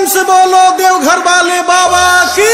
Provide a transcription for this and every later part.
से बोलो देवघर वाले बाबा की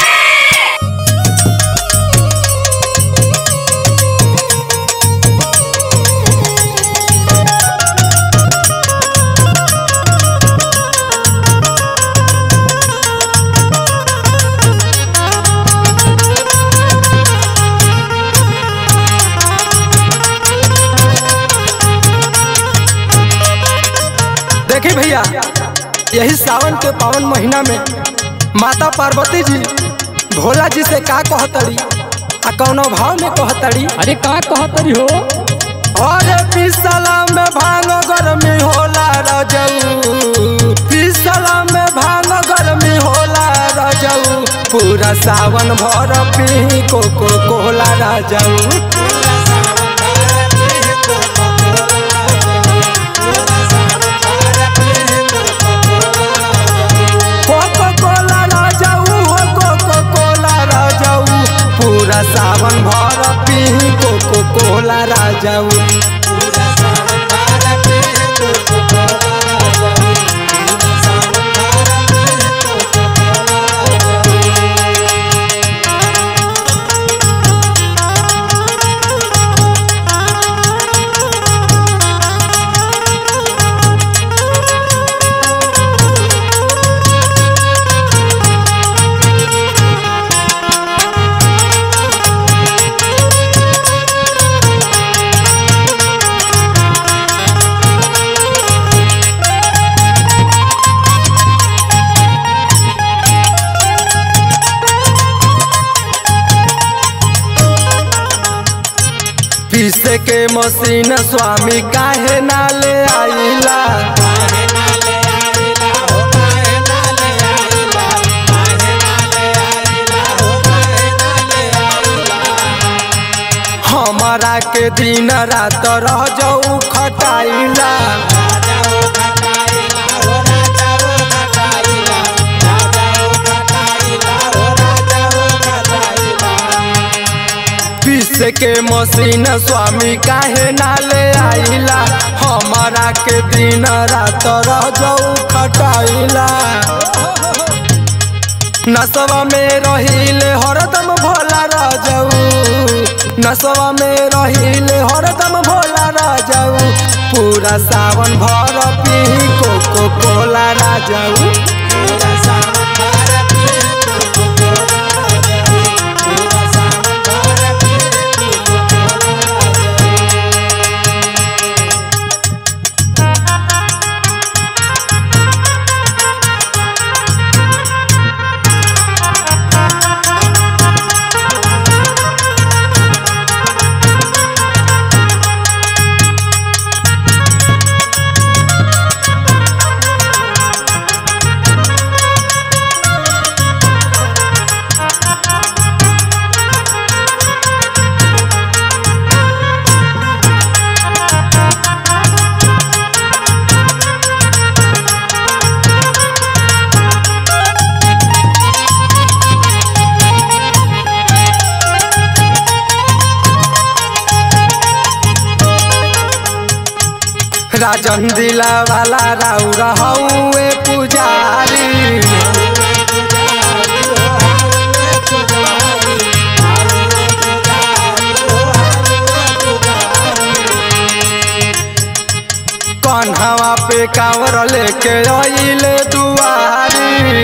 देखी भैया यही सावन के पावन महीना में माता पार्वती जी भोला जी से का कहतड़ी आ कौनो भाव में कहतड़ी अरे का कहतरी हो अरे पिसला में भांग गर्मी होला रजऊ पिसला में भांग गर्मी होला रजऊ पूरा सावन भर पी कोको कोला रजऊ कोको कोला राजाऊ हो कोको कोला राजाऊ पूरा सावन भर पी कोको कोला राजाऊ पीसे के मशीन स्वामी काहे ना ले आइला हमारा के दिन रात रह जाऊ खटाइला पीसे के मशीन स्वामी काहे ना ले आइला हमारा के दिन रात रह जाऊ खटाइला नसवा में रहिले हरदम भोला राजाऊ नसवा में रहिले हरदम भोला राजाऊ पूरा सावन भर पी कोको कोला राजाऊ राजन दिला वाला राउ रहौए पुजारी कन्हवा पे कांवर लेके अइले दुआरी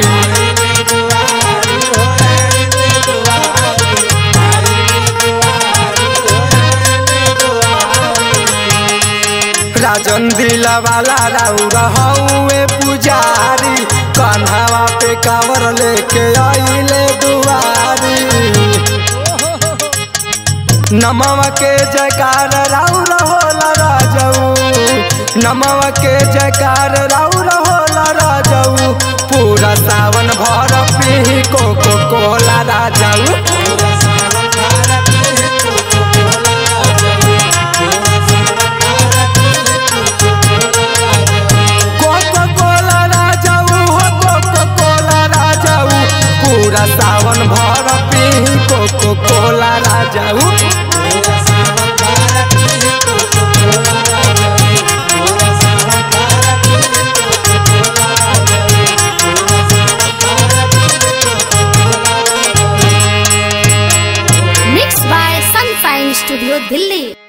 राजन दिला वाला राउ रहौए पुजारी कन्हवा पे कांवर लेके अइले दुआरी नमवा के जयकार राउ रहोला राजऊ नमवा के जयकार राउ रहोला राजऊ पूरा सावन भर पी कोको कोला राजऊ कोको कोला राजाऊ हो कोको कोला राजाऊ पूरा सावन भर पी कोको कोला राजाऊ Thank you. स्टूडियो दिल्ली